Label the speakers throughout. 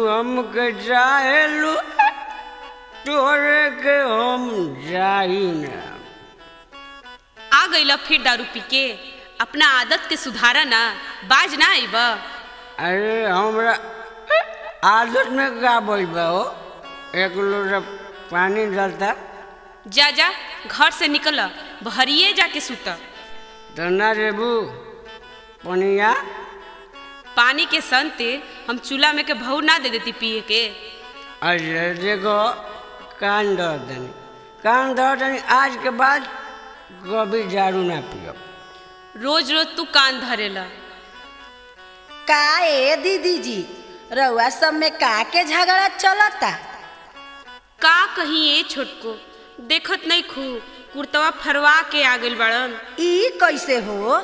Speaker 1: हमके चाहेलू तोरे के हम जाई ना
Speaker 2: आ गईला फिर दारू पी के अपना आदत के सुधारा ना बाज ना आईब
Speaker 1: अरे हमरा आदत में का बोल बा हो एक लोटा पानी डालता
Speaker 2: जा जा घर से निकल बहरिए जाके सुत
Speaker 1: तो ना रेबू पनिया
Speaker 2: पानी के संते हम चूल्हा में के भऊ ना दे देती पिए के
Speaker 1: अरे देखो कान धर दनी कान धर दनी आज के बाद कभी दारू ना पियो
Speaker 2: रोज रोज तू कान धरेला
Speaker 3: का ए दीदी जी रउआ सब में का के झगड़ा चलता
Speaker 2: का कहीं ए छोटको देखत नहीं खू कुर्तवा फरवा के आ गइल बड़न
Speaker 3: ई कैसे हो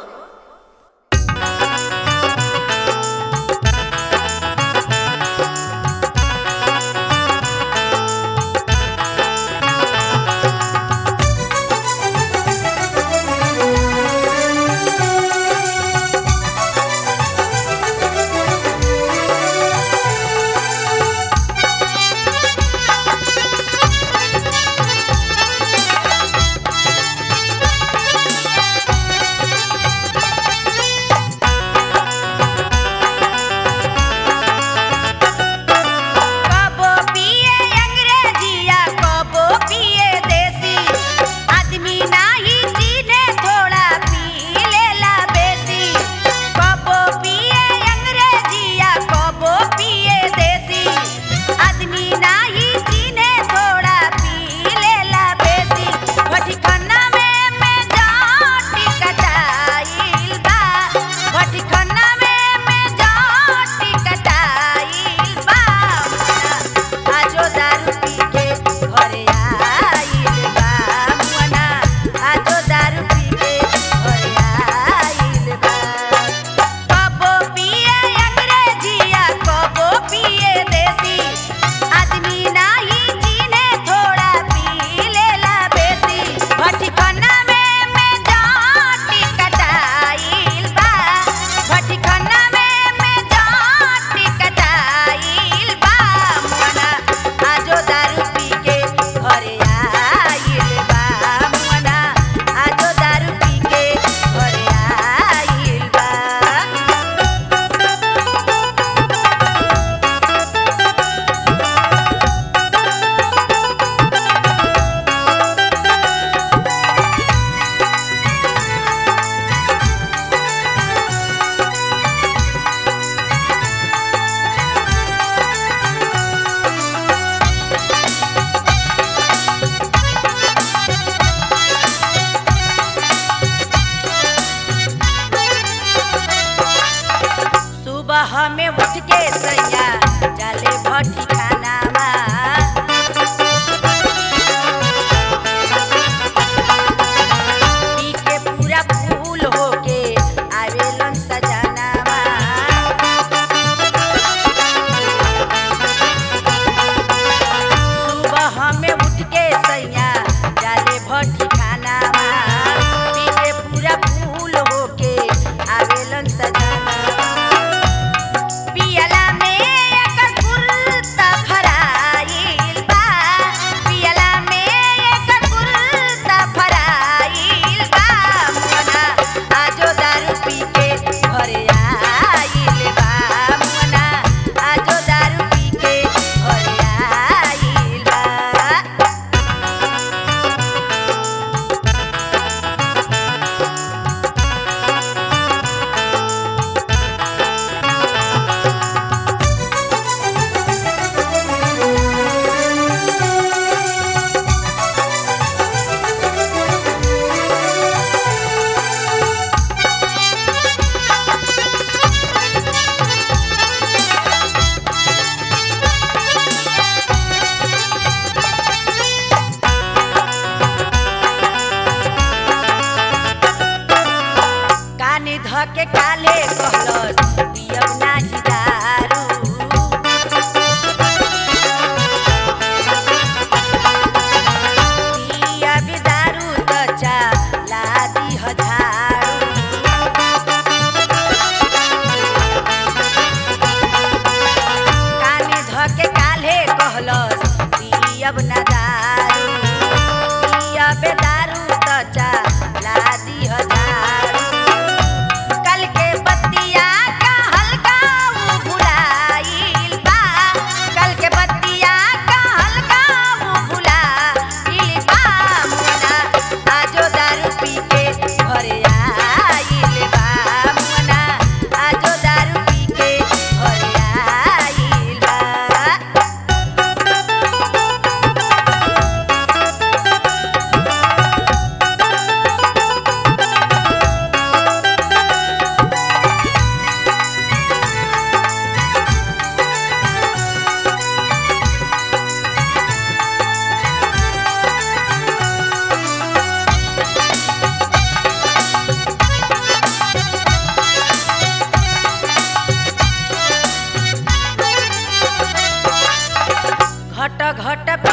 Speaker 3: कबो पिए अंग्रेजिया कबो पिए देसी आदमी नाही जीने थोड़ा पी लेला बेसी कबो पिए अंग्रेजिया कबो पिए देसी आदमी नाही जीने थोड़ा पी लेला बेसी भटिकना में में जाटी कटाइल बा भटिकना में में जाटी कटाइल बा आजो दारू पी के घरे आइल बा मुअना आजो दारू पी के घरे आइल बा कबो पिए अंग्रेजिया कबो पिए देसी आदमी नाही जीने थोड़ा पी लेला बेसी भटिकना में में जाटी कटाइल बा भटिकना में में जाटी कटाइल बा मुअना आजो दारू पी के घरे आइल बा मुअना आजो दारू पी के घरे आइल बा सुबह में उठ के सैया डाले भट्टी खानावा पी के पूरा फूल होके आवेलन सजनावा सुबह में उठ के सैया डाले भट्टी खानावा पी के पूरा फूल होके आवेलन सजनावा पियला में एकर कुर्ता घट पे